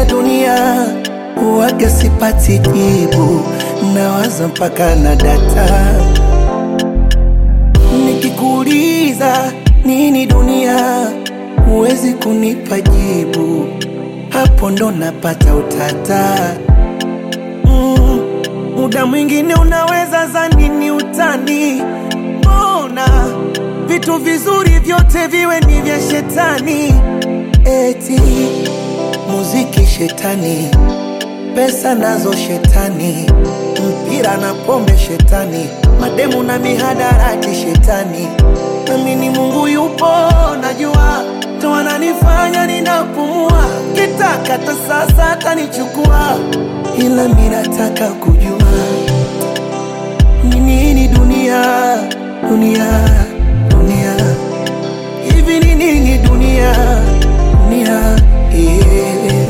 ya dunia huwaga sipati jibu, nawaza mpaka na data. Nikikuuliza nini dunia, huwezi kunipa jibu, hapo ndo napata utata. Mm, muda mwingine unaweza zani ni utani, mbona vitu vizuri vyote viwe ni vya shetani? Eti muziki shetani, pesa nazo shetani, mpira na pombe shetani, mademu na mihadarati shetani. Nami ni Mungu yupo, najua ndo ananifanya ninapumua, kitaka hata sasa atanichukua, ila mi nataka kujua ni nini dunia, dunia, dunia, hivi ni nini dunia, dunia, yeah.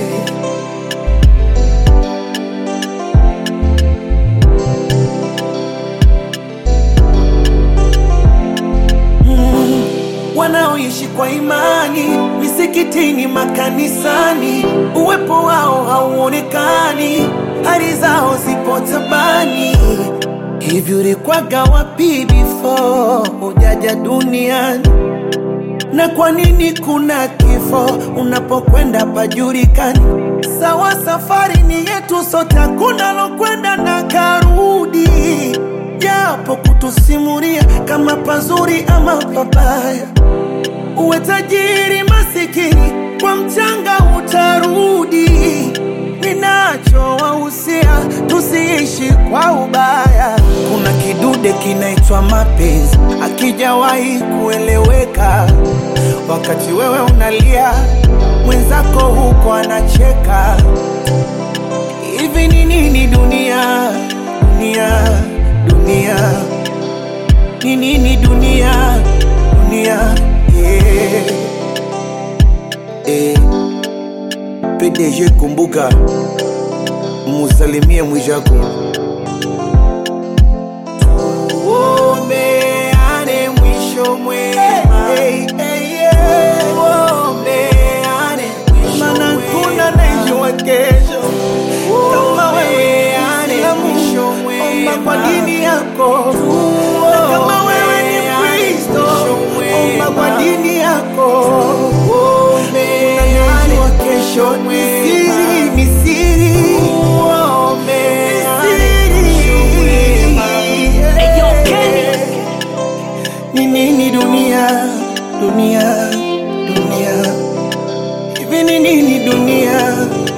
Mm, wanaoishi kwa imani misikitini, makanisani, uwepo wao hauonekani, hali zao zipo tabani. Hivi ulikwaga wapi before hujaja duniani? na kwa nini kuna kifo unapokwenda pajulikani? Sawa, safari ni yetu sote, hakuna lokwenda na karudi, japo kutusimulia kama pazuri ama pabaya. Uwe tajiri masikini, kwa mchanga utarudi. Ninachowahusia tusiishi kwa ubaya. Kuna kidude kinaitwa mapenzi, akijawahi kueleweka. Wakati wewe unalia, mwenzako huko anacheka. Hivi ni nini dunia, dunia, dunia? Ni nini dunia, dunia? Yeah. Eh. PDG kumbuka, musalimie mwijako. Tuombeane mwisho mwema. Tuombeane mwisho Maana kuna anayejua kesho kama wewe Muislamu, omba kwa dini yako, na kama wewe ni Mkristo, omba kwa dini yako. Unajua kesho ni siri, ni siri, ni siri. Ni nini dunia, dunia, dunia? Hivi ni nini dunia,